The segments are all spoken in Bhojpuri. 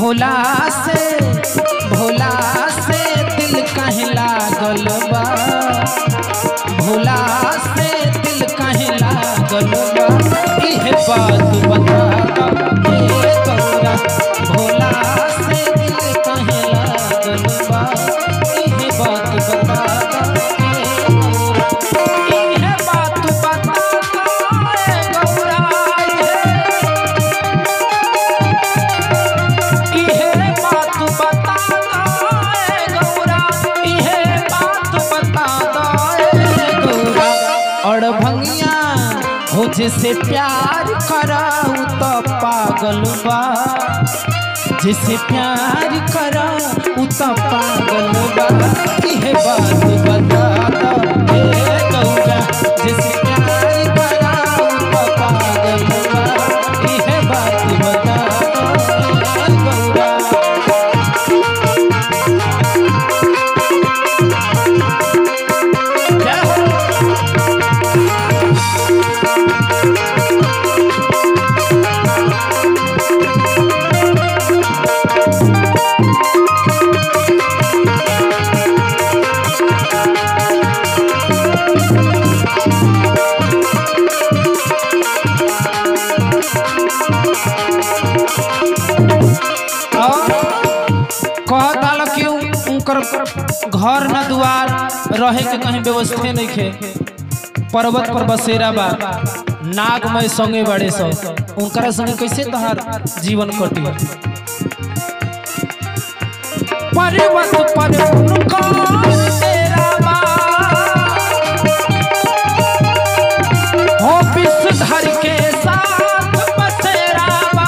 भोला से भोला से दिल कहे लागल बा भोला से दिल कहे लागल बा इहे बात बता दो हे गौरा भोला से दिल कहे लागल बा इहे बात बता दो हे गौरा इहे बात बता दो हे गौरा इहे इहे बात बता दो गौरा इहे बात बता दो गौरा और भंगिया हो जिसे प्यार कराऊ तो पागल बा जिसे प्यार कराऊ तो पागल बा इहे बात बता दो हे गौरा जिसे प्यार कराऊ तो पागल बा इहे बात बता दो हे गौरा जय हो कहता लो कि उनकर घर न दुआर रहे के कहीं व्यवस्थे नहीं खे पर्वत पर बसेरा बा नागमय संगे बड़े सो उनकरा संगे कैसे तहार जीवन कटी पर्वत पर उनकर डेरा बा हो विषधर के साथ बसेरा बा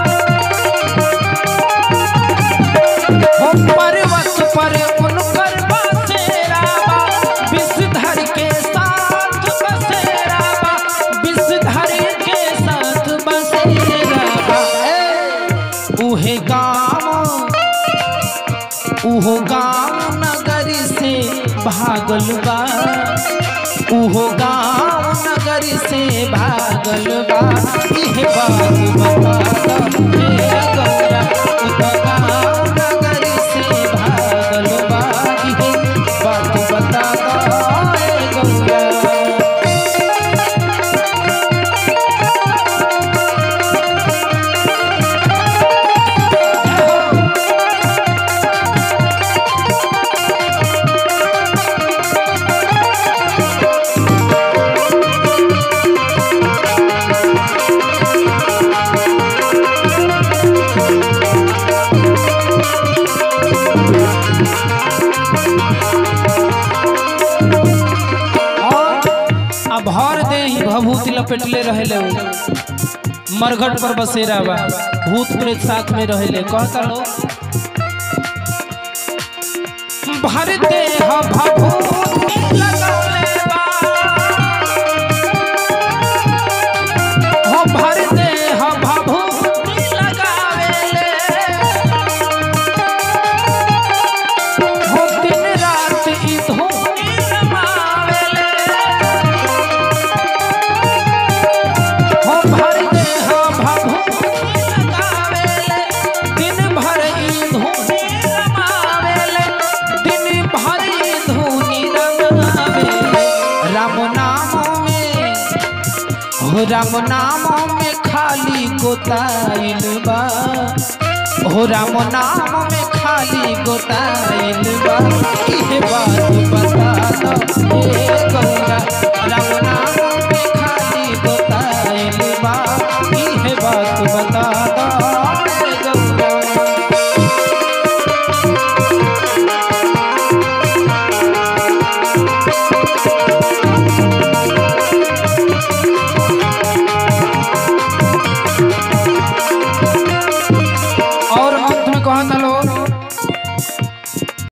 हो पर्वत पर उनकर बसेरा बा विषधर के साथ बसेरा बा विषधर के साथ बसेरा बा ए, उहे गाँव उहो गाँव नगर से भागल बा उहो गाँव नगर से भागल बा इहे बात बता दो हे गौरा उत गाँव नगर से भागल बा इहे बात बता दो हे गौरा और अब भर दे ही भभूति लपेटले रहेले उ मरघट पर बसेरा बा भूत प्रेत साथ में रहेले कहता लो भर दे ह भभूति लगौले बा हो भर दे ह भभूति लगावेले हो दिन रात ई धूनी रमावेले हो भर दे हो भभूति लगावेले दिन भर ई धूनी रमावेले दिन भर ई धूनी रमावेले राम नाम में हो राम नाम में खाली गोताइल बा हो राम नाम में खाली गोताइल बा इहे बात बता दो हे गौरा